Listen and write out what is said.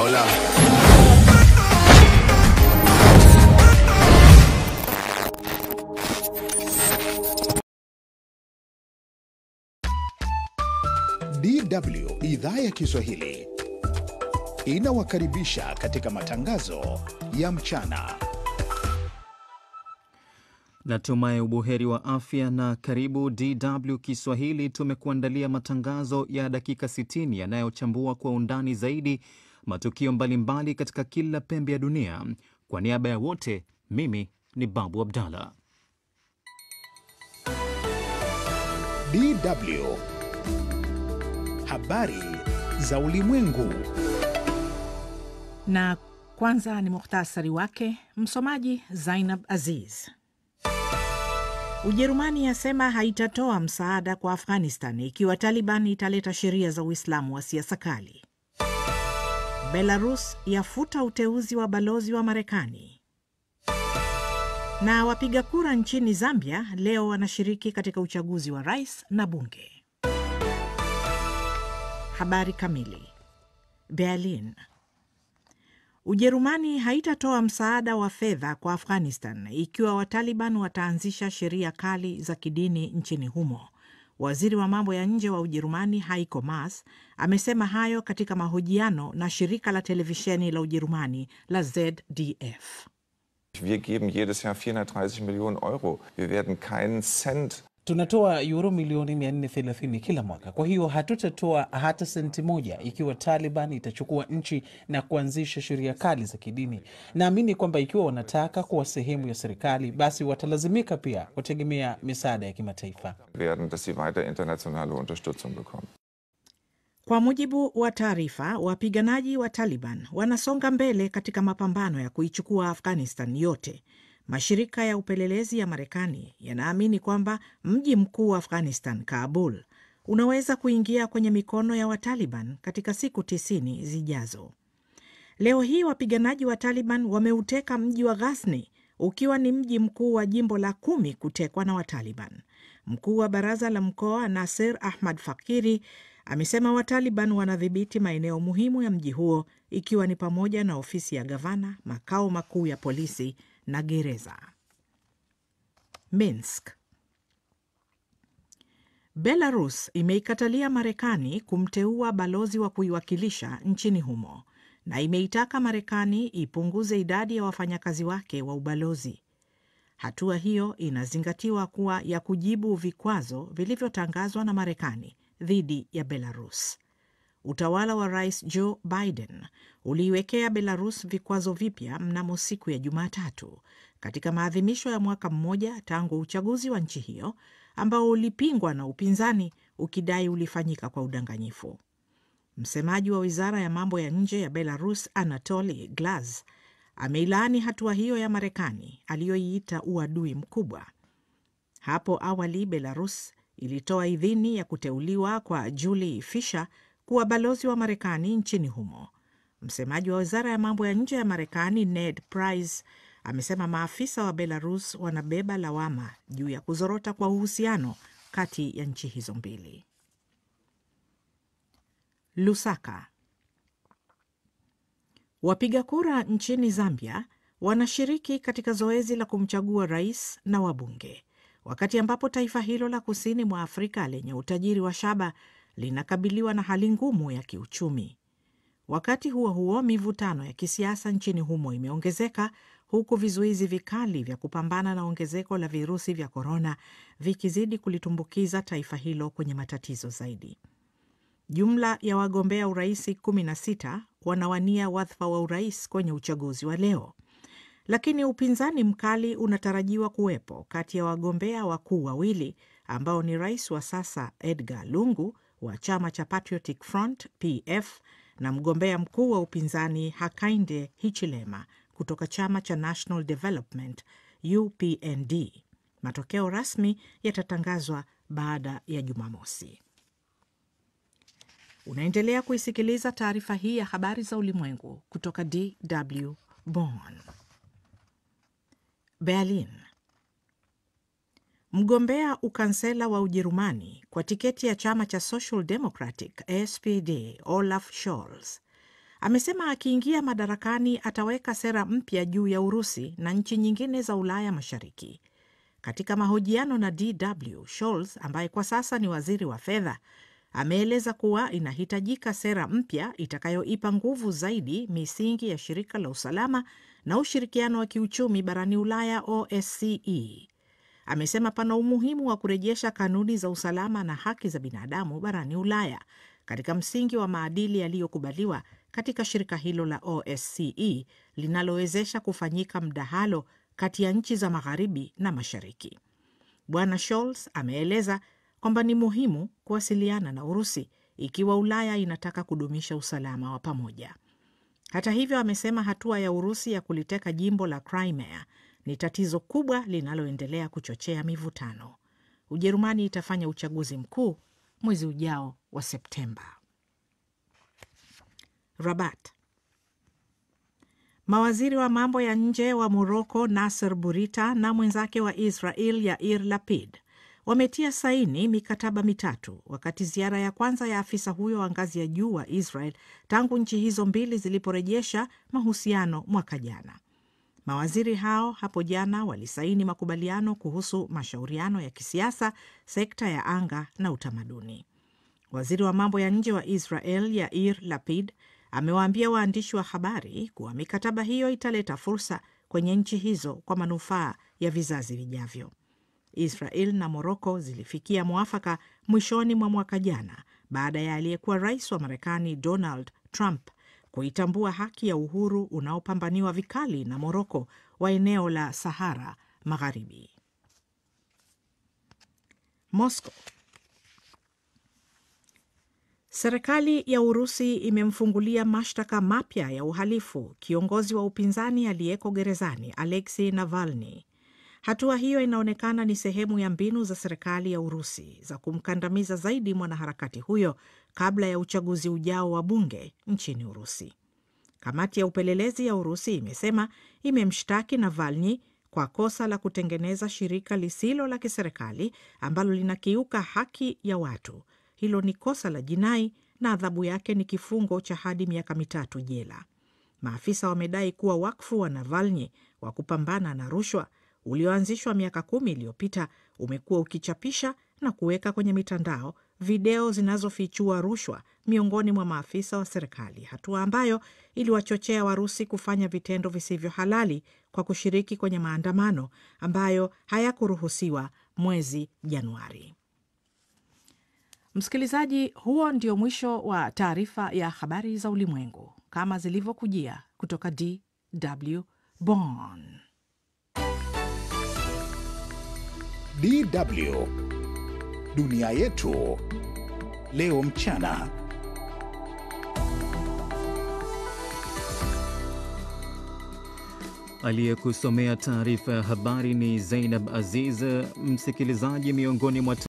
Hola. DW idhaa ya Kiswahili inawakaribisha katika matangazo ya mchana. Natumai ubuheri wa afya na karibu DW Kiswahili. Tumekuandalia matangazo ya dakika 60 yanayochambua kwa undani zaidi matukio mbalimbali katika kila pembe ya dunia. Kwa niaba ya wote, mimi ni Babu Abdallah. DW habari za ulimwengu. Na kwanza ni muhtasari wake. Msomaji Zainab Aziz. Ujerumani yasema haitatoa msaada kwa Afghanistan ikiwa Taliban italeta sheria za Uislamu wa siasa kali. Belarus yafuta uteuzi wa balozi wa Marekani. Na wapiga kura nchini Zambia leo wanashiriki katika uchaguzi wa rais na bunge. Habari kamili. Berlin. Ujerumani haitatoa msaada wa fedha kwa Afghanistan ikiwa Wataliban wataanzisha sheria kali za kidini nchini humo. Waziri wa mambo ya nje wa Ujerumani Heiko Maas amesema hayo katika mahojiano na shirika la televisheni la Ujerumani la ZDF. Wir geben jedes Jahr 430 Millionen Euro. Wir werden keinen Cent Tunatoa euro milioni 430 kila mwaka. Kwa hiyo hatutatoa hata senti moja ikiwa Taliban itachukua nchi na kuanzisha sheria kali za kidini. Naamini kwamba ikiwa wanataka kuwa sehemu ya serikali, basi watalazimika pia kutegemea misaada ya kimataifa. werden, dass sie weiter internationale Unterstützung bekommen. Kwa mujibu wa taarifa, wapiganaji wa Taliban wanasonga mbele katika mapambano ya kuichukua Afghanistan yote. Mashirika ya upelelezi ya Marekani yanaamini kwamba mji mkuu wa Afghanistan, Kabul, unaweza kuingia kwenye mikono ya Wataliban katika siku tisini zijazo. Leo hii wapiganaji wa Taliban wameuteka mji wa Ghazni, ukiwa ni mji mkuu wa jimbo la kumi kutekwa na Wataliban. Mkuu wa baraza la mkoa Nasir Ahmad Fakiri amesema Wataliban wanadhibiti maeneo muhimu ya mji huo, ikiwa ni pamoja na ofisi ya gavana, makao makuu ya polisi na gereza. Minsk. Belarus imeikatalia Marekani kumteua balozi wa kuiwakilisha nchini humo na imeitaka Marekani ipunguze idadi ya wafanyakazi wake wa ubalozi. Hatua hiyo inazingatiwa kuwa ya kujibu vikwazo vilivyotangazwa na Marekani dhidi ya Belarus. Utawala wa Rais Joe Biden uliiwekea Belarus vikwazo vipya mnamo siku ya Jumatatu katika maadhimisho ya mwaka mmoja tangu uchaguzi wa nchi hiyo ambao ulipingwa na upinzani ukidai ulifanyika kwa udanganyifu. Msemaji wa wizara ya mambo ya nje ya Belarus, Anatoly Glaz, ameilaani hatua hiyo ya Marekani aliyoiita uadui mkubwa. Hapo awali Belarus ilitoa idhini ya kuteuliwa kwa Julie Fisher kuwa balozi wa Marekani nchini humo. Msemaji wa wizara ya mambo ya nje ya Marekani Ned Price amesema maafisa wa Belarus wanabeba lawama juu ya kuzorota kwa uhusiano kati ya nchi hizo mbili. Lusaka. Wapiga kura nchini Zambia wanashiriki katika zoezi la kumchagua rais na wabunge, wakati ambapo taifa hilo la kusini mwa Afrika lenye utajiri wa shaba linakabiliwa na hali ngumu ya kiuchumi. Wakati huo huo, mivutano ya kisiasa nchini humo imeongezeka huku vizuizi vikali vya kupambana na ongezeko la virusi vya korona vikizidi kulitumbukiza taifa hilo kwenye matatizo zaidi. Jumla ya wagombea urais 16 wanawania wadhifa wa urais kwenye uchaguzi wa leo, lakini upinzani mkali unatarajiwa kuwepo kati ya wagombea wakuu wawili ambao ni rais wa sasa Edgar Lungu wa chama cha Patriotic Front PF na mgombea mkuu wa upinzani Hakainde Hichilema kutoka chama cha National Development UPND. Matokeo rasmi yatatangazwa baada ya Jumamosi. Unaendelea kuisikiliza taarifa hii ya habari za ulimwengu kutoka DW Bonn. Berlin. Mgombea ukansela wa Ujerumani kwa tiketi ya chama cha Social Democratic SPD Olaf Scholz Amesema akiingia madarakani ataweka sera mpya juu ya Urusi na nchi nyingine za Ulaya Mashariki. Katika mahojiano na DW, Scholz ambaye kwa sasa ni waziri wa fedha ameeleza kuwa inahitajika sera mpya itakayoipa nguvu zaidi misingi ya shirika la usalama na ushirikiano wa kiuchumi barani Ulaya, OSCE. Amesema pana umuhimu wa kurejesha kanuni za usalama na haki za binadamu barani Ulaya katika msingi wa maadili yaliyokubaliwa katika shirika hilo la OSCE linalowezesha kufanyika mdahalo kati ya nchi za magharibi na mashariki. Bwana Scholz ameeleza kwamba ni muhimu kuwasiliana na Urusi ikiwa Ulaya inataka kudumisha usalama wa pamoja. Hata hivyo, amesema hatua ya Urusi ya kuliteka jimbo la Crimea ni tatizo kubwa linaloendelea kuchochea mivutano. Ujerumani itafanya uchaguzi mkuu mwezi ujao wa Septemba. Rabat. Mawaziri wa mambo ya nje wa Moroko Nasser Burita na mwenzake wa Israel Yair Lapid wametia saini mikataba mitatu wakati ziara ya kwanza ya afisa huyo wa ngazi ya juu wa Israel tangu nchi hizo mbili ziliporejesha mahusiano mwaka jana. Mawaziri hao hapo jana walisaini makubaliano kuhusu mashauriano ya kisiasa, sekta ya anga na utamaduni. Waziri wa mambo ya nje wa Israel Yair Lapid amewaambia waandishi wa habari kuwa mikataba hiyo italeta fursa kwenye nchi hizo kwa manufaa ya vizazi vijavyo. Israel na Moroko zilifikia mwafaka mwishoni mwa mwaka jana baada ya aliyekuwa rais wa Marekani Donald Trump kuitambua haki ya uhuru unaopambaniwa vikali na Moroko wa eneo la Sahara Magharibi. Moscow. Serikali ya Urusi imemfungulia mashtaka mapya ya uhalifu kiongozi wa upinzani aliyeko gerezani Alexei Navalny. Hatua hiyo inaonekana ni sehemu ya mbinu za serikali ya Urusi za kumkandamiza zaidi mwanaharakati huyo kabla ya uchaguzi ujao wa bunge nchini Urusi. Kamati ya upelelezi ya Urusi imesema imemshtaki Navalny kwa kosa la kutengeneza shirika lisilo la kiserikali ambalo linakiuka haki ya watu. Hilo ni kosa la jinai na adhabu yake ni kifungo cha hadi miaka mitatu jela. Maafisa wamedai kuwa wakfu wa Navalny wa kupambana na rushwa ulioanzishwa miaka kumi iliyopita umekuwa ukichapisha na kuweka kwenye mitandao video zinazofichua rushwa miongoni mwa maafisa wa serikali, hatua ambayo iliwachochea Warusi kufanya vitendo visivyo halali kwa kushiriki kwenye maandamano ambayo hayakuruhusiwa mwezi Januari. Msikilizaji, huo ndio mwisho wa taarifa ya habari za ulimwengu kama zilivyokujia kutoka DW Bonn. DW dunia yetu leo mchana. Aliyekusomea taarifa ya habari ni Zainab Aziz. Msikilizaji, miongoni mwa